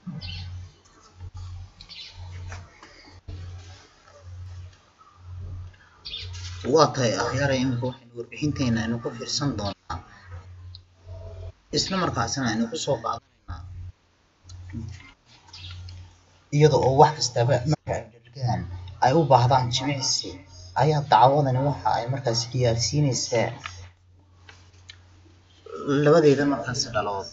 waa tahay akhyaara imika waxaynu warbixinteena aynu ku fiirsan doonaa isla markaasina aynu kusoo qaadanaynaa iyada oo wax kastaba marka ay dhargaan ay u baahdaan jimicsi ayaa dacwadani waxa ay markaasi diyaarsiinaysaa labadeeda markaasi dhalood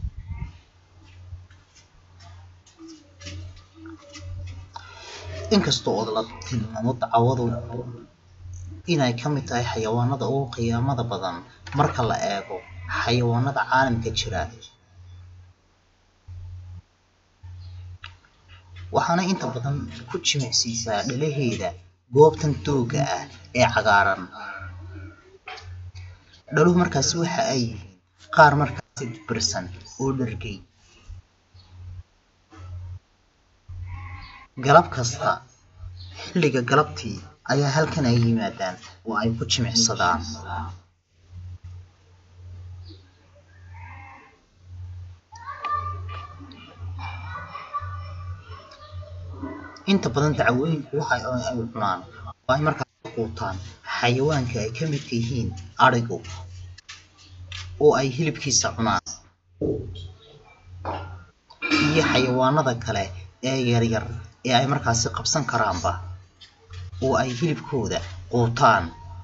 inkasta oo la tilmaamo dacwadu inay ka mid tahay xayawaanada ugu qiyaamada badan marka la eego xayawaanada caalamka jira waxaana inta badan ku jimicsiisaa dhalaheeda goobtan dooga ah ee cagaaran dhaluhu markaasi waxa ay yihiin qaar markaasi dibirsan oo dhargay galab kasta xilliga galabtii ayaa halkan ay yimaadaan oo ay ku jimicsadaan inta badan dacwooyinku waxa ay cunaan oo ay markaas quutaan xayawaanka ay ka midka yihiin adhigu oo ay hilibkiisa cunaan iyo xayawaanada kale ee yaryar ee ay markaasi qabsan karaanba oo ay hilibkooda quutaan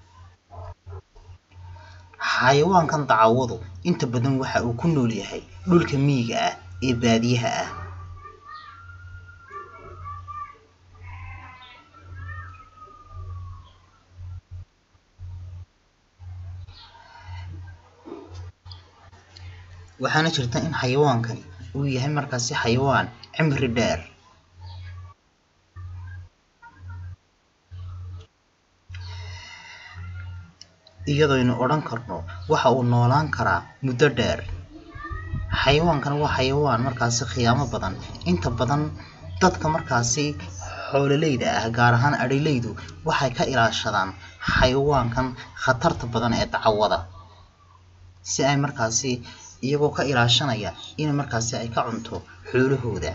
xayawaankan dacawadu inta badan waxa uu ku nool yahay dhulka miyiga ah ee baadiyaha ah waxaana jirta in xayawaankani uu yahay markaasi xayawaan cimri dheer iyadoynu odhan karno waxa uu noolaan karaa muddo dheer xayawaankan waa xayawaan markaasi khiyaamo badan inta badan dadka markaasi xoololeyda ah gaar ahaan adhilaydu waxay ka ilaashadaan xayawaankan khatarta badan ee dacwada si ay markaasi iyagoo ka ilaashanaya in markaasi ay ka cunto xoolahooda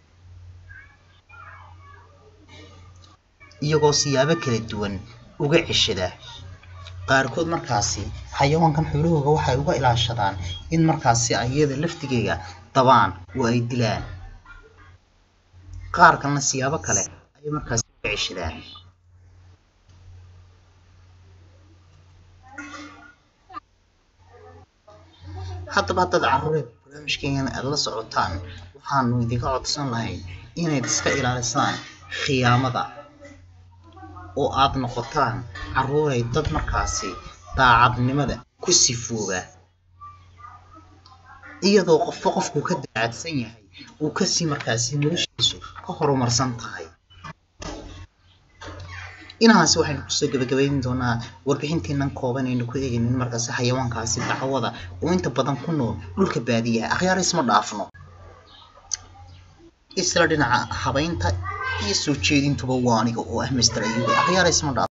iyagoo siyaabo kala duwan uga ceshada qaarkood markaasi xayawaankan xoolahooga waxay uga ilaashadaan in markaasi iyada laftigeega dabaan oo ay dilaan qaar kalena siyaabo kale ayay markaasi uga ceshadaan haddaba haddaad carruureed barnaamijkeena aad la socotaan waxaanu idinka codsan lahayn inayd iska ilaalisaan khiyaamada oo aad noqotaan carruuray dad markaasi daacadnimada ku sifooba iyadoo qofba qofkuu ka daacadsan yahay uu kasii markaasi noloshiisu ka horumarsan tahay inahaasi waxaynu kusoo gabagabayn doonaa warbixinteenan kooban aynu ku eegaynin markaasi xayawaankaasi dacwada oo inta badan ku nool dhulka baadiyaha akhyaar isma dhaafno isla dhinaca habaynta iyo soo jeedintuba waa aniga oo ah mister ayuube akhyaar isma dhaafno